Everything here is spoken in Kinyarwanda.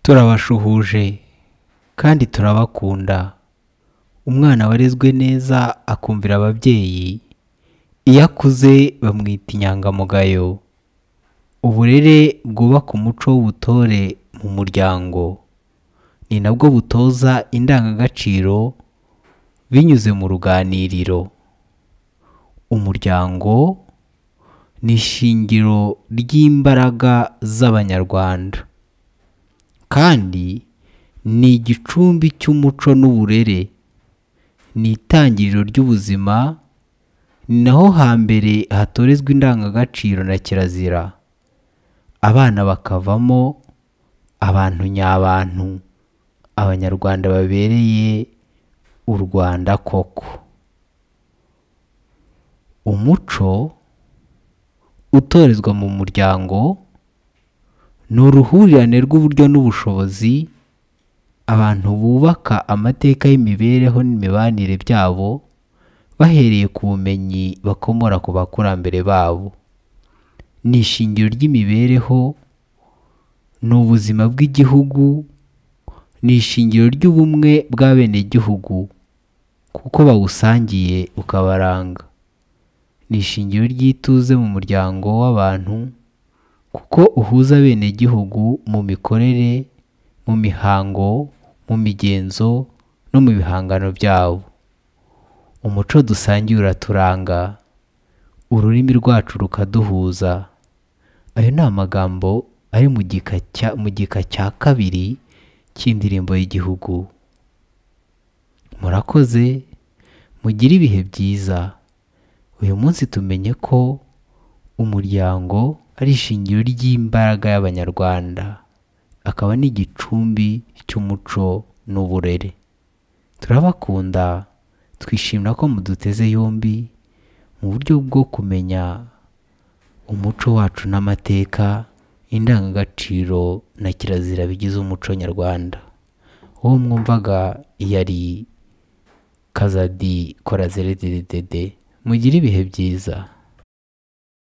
turabashuhuje kandi turabakunda umwana warezwe neza akumvira ababyeyi iyo akuze bamwita inyangamugayo uburere bwubaka umuco w'ubutore mu muryango ni nabwo butoza indangagaciro binyuze mu ruganiriro umuryango ni ishingiro ry'imbaraga z'abanyarwanda kandi ni igicumbi cy'umuco n'uburere ni itangiriro ry'ubuzima ni naho hambere hatorezwa indangagaciro na kirazira abana bakavamo abantu nyabantu abanyarwanda babereye u rwanda koko umuco utorezwa mu muryango ni uruhurirane rw'uburyo n'ubushobozi abantu bubaka amateka y'imibereho n'imibanire byabo bahereye ku bumenyi bakomora ku bakurambere babo ni ishingiro ry'imibereho ni ubuzima bw'igihugu ni ishingiro ry'ubumwe bw'abenegihugu kuko bawusangiye ukabaranga ni ishingiro ry'ituze mu muryango w'abantu kuko uhuza abenegihugu mu mikorere mu mihango mu migenzo no mu bihangano byabo umuco dusangiye uraturanga ururimi rwacu rukaduhuza ayo ni amagambo ari mu gika cya- mu gika cya kabiri cy'indirimbo y'igihugu murakoze mugire ibihe byiza uyu munsi tumenye ko umuryango ari ishingiro ry'imbaraga y'abanyarwanda akaba n'igicumbi cy'umuco n'uburere turabakunda twishimira ko muduteze yombi mu buryo bwo kumenya umuco wacu n'amateka indangagaciro na kirazira bigize umuco nyarwanda uwo mwumvaga yari kazadi korazere dedede mugire ibihe byiza